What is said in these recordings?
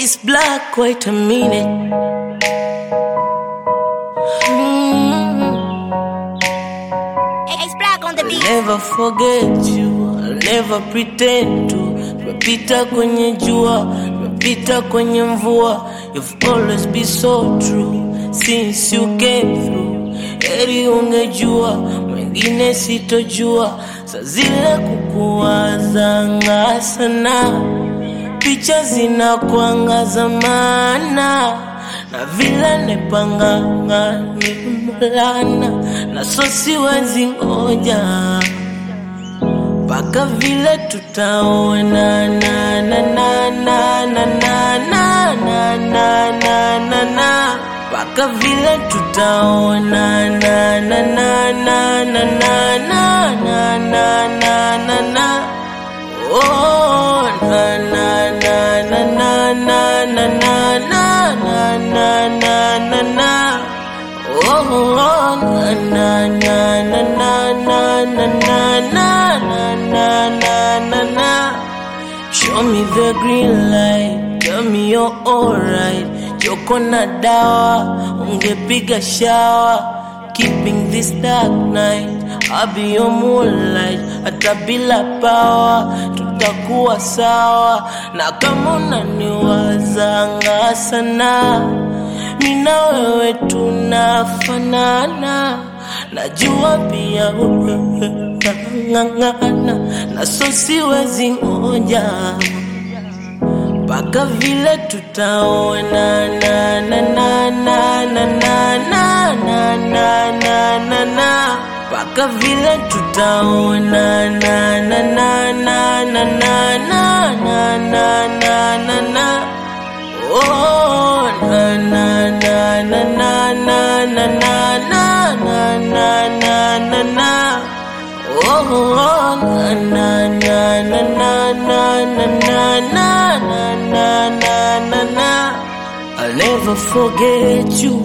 It's black, wait a minute. It's black on the beat. Never forget you, I'll never pretend to. Tumepita kwenye jua, tumepita kwenye mvua. You've always been so true since you came through. Heri ungejua, mwingine sitojua. Saa zile kukuwazanga sana, picha zinakuangaza maana na vile nepanganga ni mlana na so siwezi ngoja mpaka vile tutaona na na na na na na na na na na na na mpaka vile tutaona na na na na na na na na na na na na oh na na na na na na na na na na na na na na oh na na na na na na na na na na na na na na Show me the green light, tell me you're alright. Joko na dawa, ungepiga shower. Keeping this dark night, I'll be your moonlight. Hata bila power, tutakuwa sawa. Na kama unaniwazanga sana, mina wewe tunafanana. Najua pia ng'ang'ana na so siwezi ngoja mpaka vile tutaona na na na na na na na na na na na na mpaka vile tutaona na na na na na na na na na na na na oh na na na na na na na na na na na na na na Oh, na na na na na na na na na na na na na na I'll never forget you.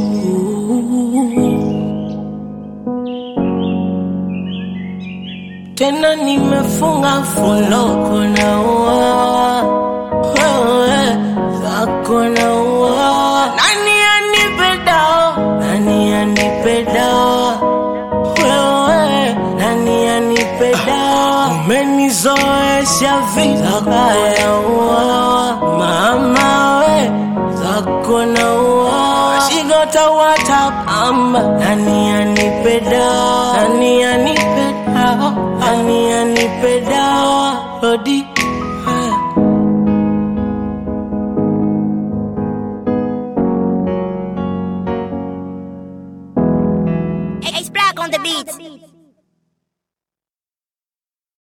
Tena nimefunga foloko na uwawa wewe zako na uwawa nani anipe dawa nani anipe dawa wewe nani anipe dawa umenizoesha vibaya uwawa mama we zako na uwawa shigota watapamba nani anipe dawa nani anipe dawa nani anipe dawa rodi haya It's black on the beat.